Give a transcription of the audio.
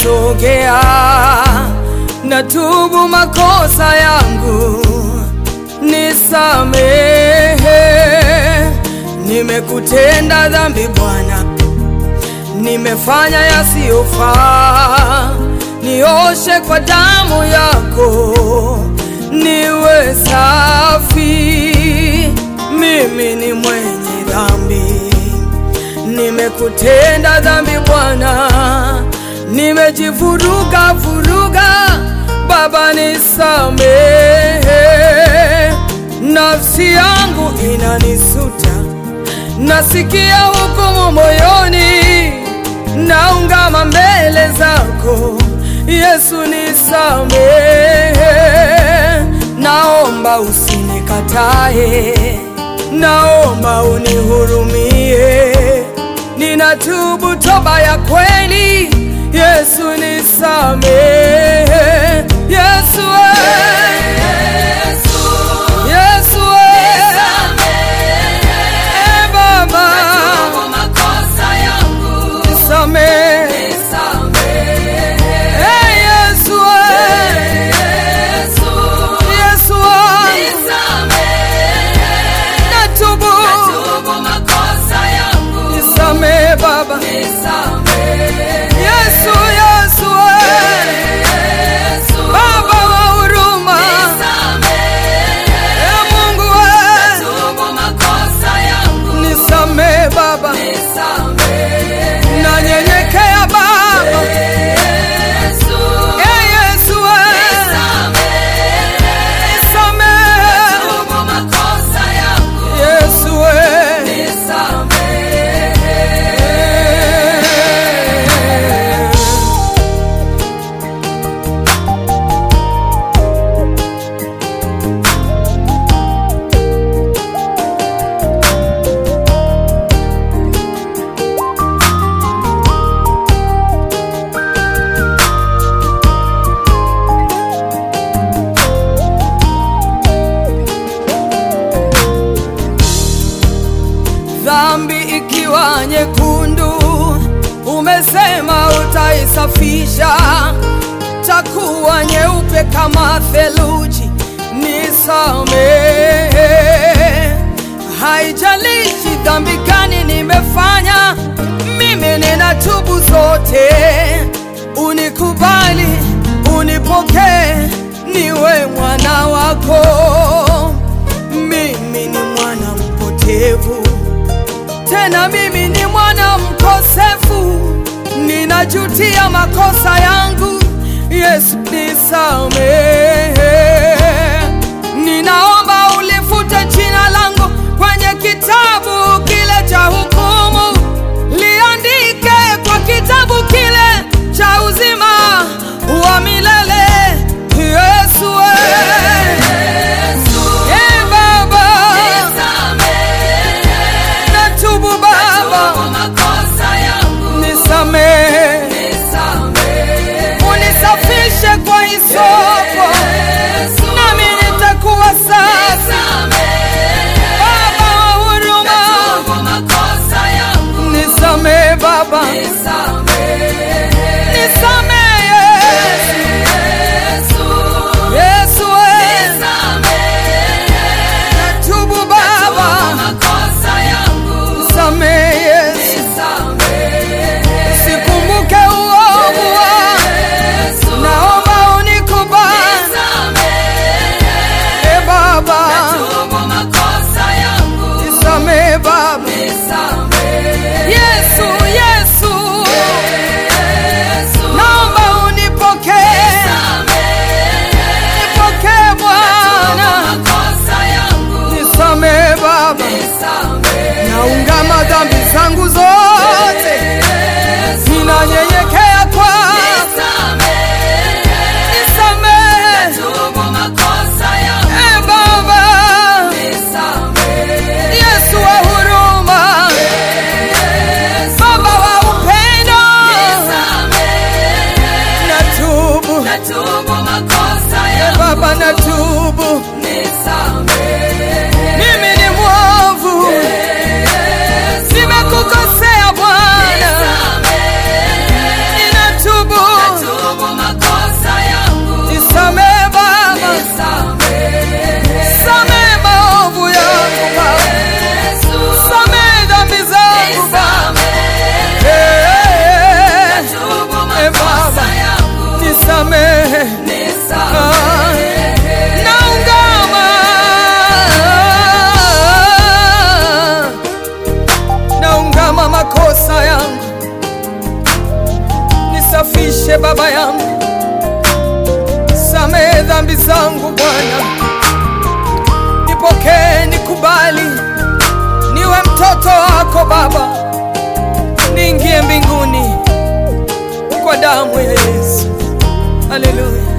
sogea, natubu makosa yangu, nisamehe. Nimekutenda dhambi Bwana, nimefanya yasiyofaa, nioshe kwa damu yako, niwe safi. Mimi ni mwenye dhambi, nimekutenda dhambi Bwana, nimejivuruga vuruga, Baba nisamehe. Nafsi yangu inanisuta, nasikia hukumu moyoni, naungama mbele zako Yesu, nisamehe. Naomba usinikatae, naomba unihurumie, ninatubu toba ya kweli. Yesu nisamehe, Yesu eh. Yesu eh. Eh, Baba nisamehe, eh, Yesu eh. Yesu wangu natubu, nisamehe Baba. Yesu, Yesu eh. Baba wa huruma, eh, Mungu eh. nisamehe Baba, nanyenyekea Baba, eh, Yesu eh. nisamehe Yesu eh. Dhambi ikiwa nyekundu, umesema utaisafisha, takuwa nyeupe kama theluji. Nisamehe, haijalishi dhambi gani nimefanya, mimi ninatubu zote. Unikubali, unipokee, niwe mwana wako. Mimi ni mwana mpotevu tena mimi ni mwana mkosefu, ninajutia makosa yangu. Yesu nisamehe, ninaomba ulifute jina langu kwenye kitabu kile cha hukumu, liandike kwa kitabu kile cha uzima wa milele. Yesu eh. Eh, Baba natubu Baba, nisamehe, unisafishe kwa hisopo, nami nitakuwa safi. Baba wa huruma, nisamehe Baba, nisamehe Yesu, eh. natubu Baba, nisamehe Yesu, sikumbuke uovu wangu, naomba unikubali, eh Baba, nisamehe Baba, Yesu, Yesu, naomba unipokee, nipokee Bwana, nisamehe Baba, naungama dhambi zangu zote, ninanyenyekea kwako, nisamehe, eh Baba, Yesu wa huruma, Baba wa upendo, natubu, eh Baba, natubu, mimi ni mwovu, nimekukosea Bwana, ninatubu nisafishe Baba yangu, samehe dhambi zangu Bwana, nipokee, nikubali, niwe mtoto wako Baba, niingie mbinguni kwa damu ya Yesu. Haleluya.